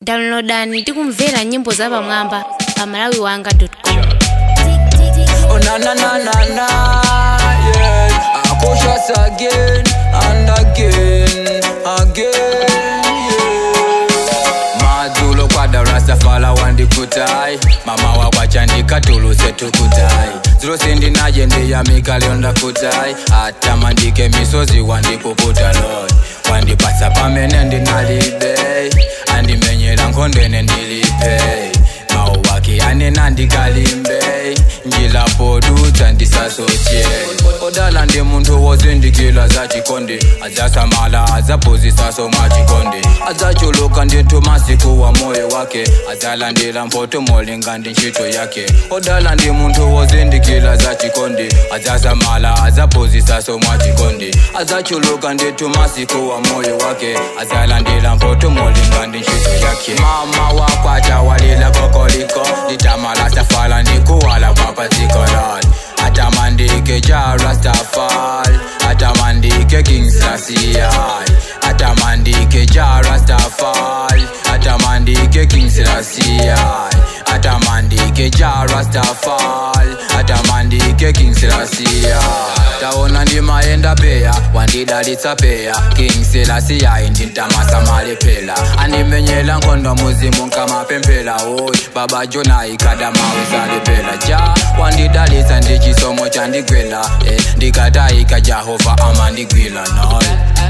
downloadani tikumvera nyimbo za pamwamba pa malawiwanga com Oh na na na na na, yeah. I push us again and again, again, yeah. Madzulo kwada Rastafala wandikutai, mama wakwachandika tuluse tukutai. Zulo sindi naje ndiyamika leo ndakutai, hata mandike misozi wandikukuta Lord. Wandipatsa pamene ndinalibe, andimenyera nkondwene ndilipe. Mawu wake anena ndikalimbe, njilapodutsa ndisasoche. Odala ndi munthu wozindikila za chikondi, adzasamala adzaphunzitsaso mwa chikondi. Adzachuluka ndithu masiku wa moyo wake, adzalandira mphotho molinga ndi ntchito yake. Odala ndi munthu wozindikila za chikondi, adzasamala adzaphunzitsaso mwa chikondi. Adzachuluka ndithu masiku wa moyo wake, adzalandira mphotho molinga ndi ntchito yake. Mama wakwacha walila kokoliko, nditamala safala ndikuwala kwapadziko lord. Atamandike ja Rastafari, atamandike King Selassie. Atamandike ja Rastafari, atamandike King Selassie. Atamandike ja Rastafari, atamandike King Selassie. Taona ndimayenda peya, wandidalitsa peya. King Selassie ndintamasa malephera. Andimenyera nkhondo muzimu nkamapemphera oy. Baba Jona ikada mawizalephera ja wandidalitsa ndi chisomo chandigwela eh, ndikatayika jehova amandigwila noy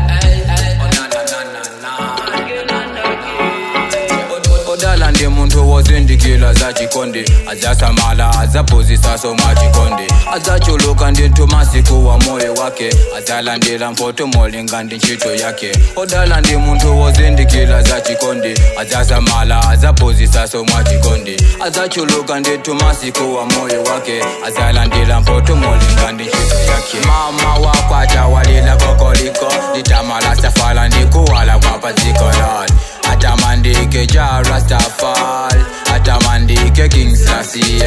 odala ndi munthu wozindikila za chikondi adzasamala adzaphunzitsaso mwa chikondi adzachuluka ndithu masiku wa moyo wake adzalandira mphotho molinga ndi ntchito yake odala ndi munthu wozindikila za chikondi adzasamala adzaphunzitsaso mwa chikondi adzachuluka ndithu masiku wa moyo wake adzalandira mphotho molinga ndi ntchito yake mama wakwacha walila kokoliko nditamala safala ndikuwala kwapadziko lord atamandike ja Rastafari, atamandike King Selassie.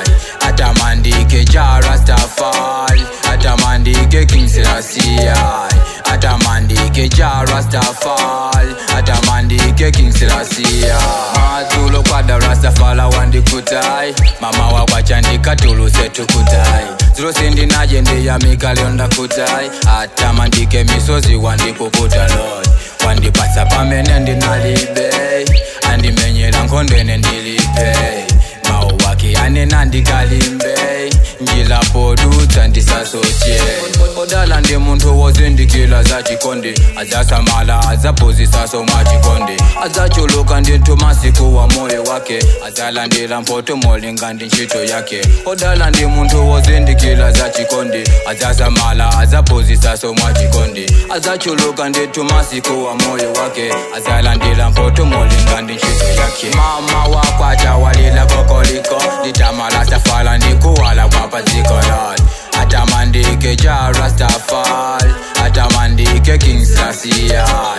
Atamandike ja Rastafari, atamandike King Selassie. Atamandike ja Rastafari, atamandike King Selassie. Madzulo kwada Rastafari wandikutai, mama wakwachandika tuluse tukutai. Zulo sindi naje ndiyamika leo ndakutai, atamandike misozi wandikukuta Lord wandipatsa pamene ndinalibe andimenyera nkondwene ndilipe mawu wake anena ndikalimbe njilapodutsa ndisasoche odala ndi munthu wozindikila za chikondi adzasamala adzaphunzitsaso mwa chikondi adzachuluka ndithu masiku wa moyo wake adzalandira mphotho molinga ndi ntchito yake odala ndi munthu wozindikila za chikondi adzasamala adzaphunzitsaso mwa chikondi adzachuluka ndithu masiku wa moyo wake adzalandira mphotho molinga ndi ntchito yake mama wakwacha walila kokoliko nditamala safala ndikuwala kwapadziko lord atamandike ja Rastafari, atamandike King Selassie.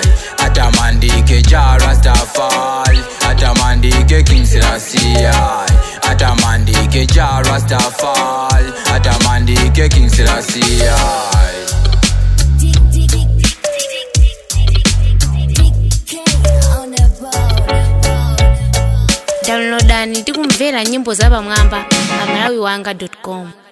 Atamandike ja Rastafari, atamandike King Selassie. Atamandike ja Rastafari, atamandike King Selassie. downloadani tikumvera nyimbo za pamwamba pa malawiwanga com